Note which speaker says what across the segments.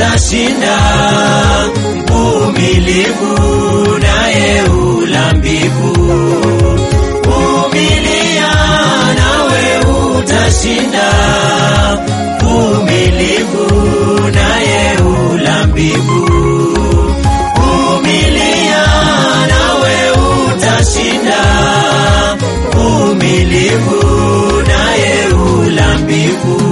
Speaker 1: utashinda, mvumilivu naye ula mbivu. Vumilia nawe utashinda, mvumilivu naye ula mbivu. Vumilia nawe utashinda, mvumilivu naye ula mbivu.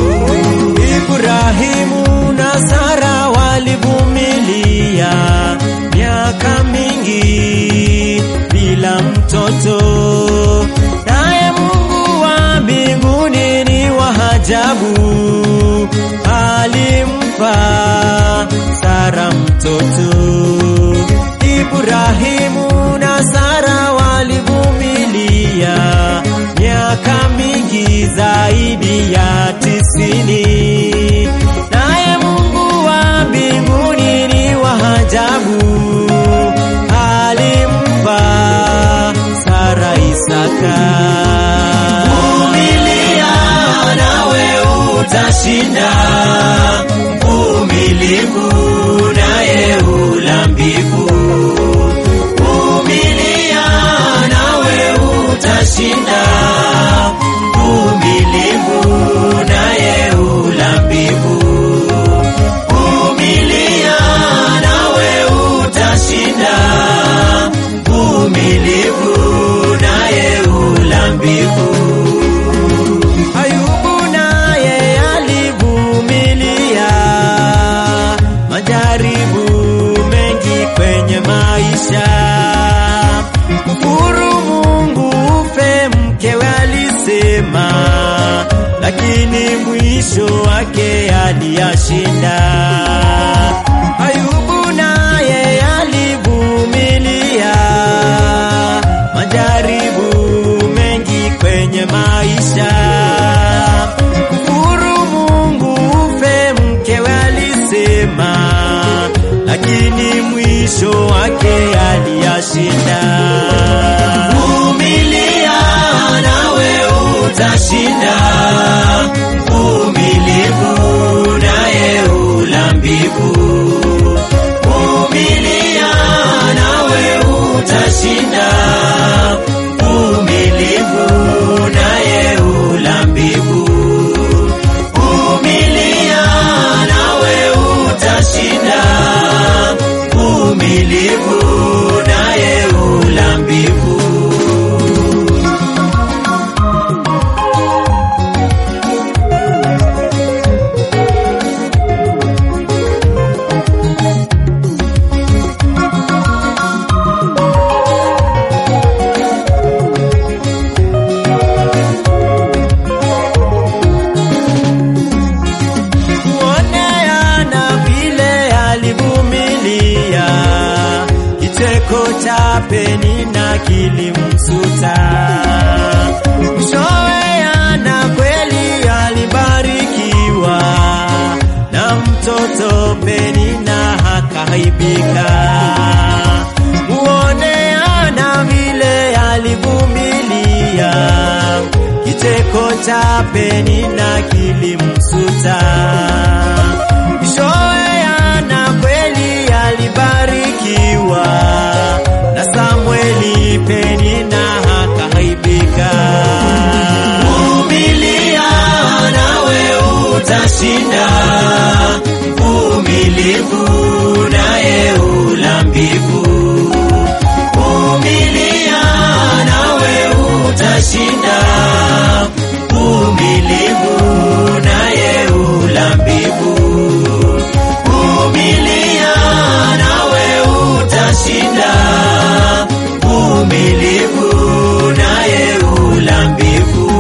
Speaker 2: Ibrahimu na Sara walivumilia miaka mingi bila mtoto, naye Mungu wa mbinguni ni wa ajabu, alimpa Sara mtoto. Ibrahimu na Sara walivumilia miaka mingi zaidi ya tisini, naye Mungu wa mbinguni ni wa ajabu, alimpa Sara Isaka.
Speaker 1: Vumilia nawe utashinda, mvumilivu naye ula mbivu. Vumilia nawe utashinda, mvumilivu naye ula mbivu. Vumilia nawe utashinda, mvumilivu naye ula mbivu.
Speaker 2: Ayubu naye alivumilia majaribu mengi kwenye maisha. Kufuru Mungu ufe mkewe alisema, lakini mwisho wake aliyashinda. Ayubu naye alivumilia majaribu mengi kwenye maisha. Kufuru Mungu ufe mkewe alisema, lakini mwisho wake aliyashinda.
Speaker 1: Vumilia nawe utashinda, mvumilivu naye ula mbivu. Vumilia nawe utashinda, mvumilivu naye ula mbivu. Vumilia nawe utashinda, mvumilivu naye ula mbivu.
Speaker 2: kuoneana vile alivumilia, kicheko cha Penina kilimsuta. Mwishowe Ana kweli alibarikiwa na mtoto Penina akaibika. Muoneana vile alivumilia, kicheko cha Penina kilimsuta. Mwishowe Ana kweli alibarikiwa na Samueli, Penina akaibika.
Speaker 1: Vumilia nawe utashinda, mvumilivu naye ula mbivu. Vumilia nawe utashinda, mvumilivu naye ula mbivu. Vumilia nawe utashinda, mvumilivu naye ula mbivu.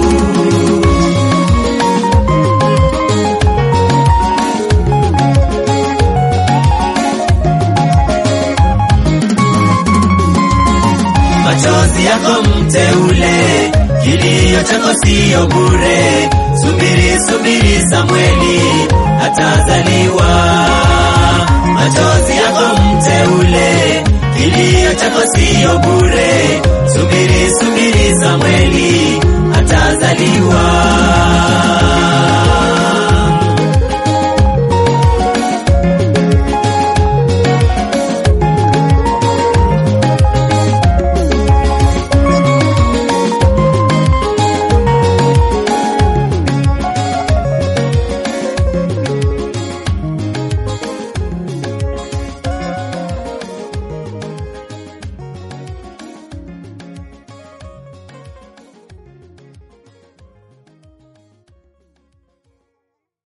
Speaker 1: machozi yako mteule, kilio chako siyo bure. Subiri, subiri, Samweli atazaliwa. Machozi yako mteule, kilio chako siyo bure. Subiri, subiri, Samweli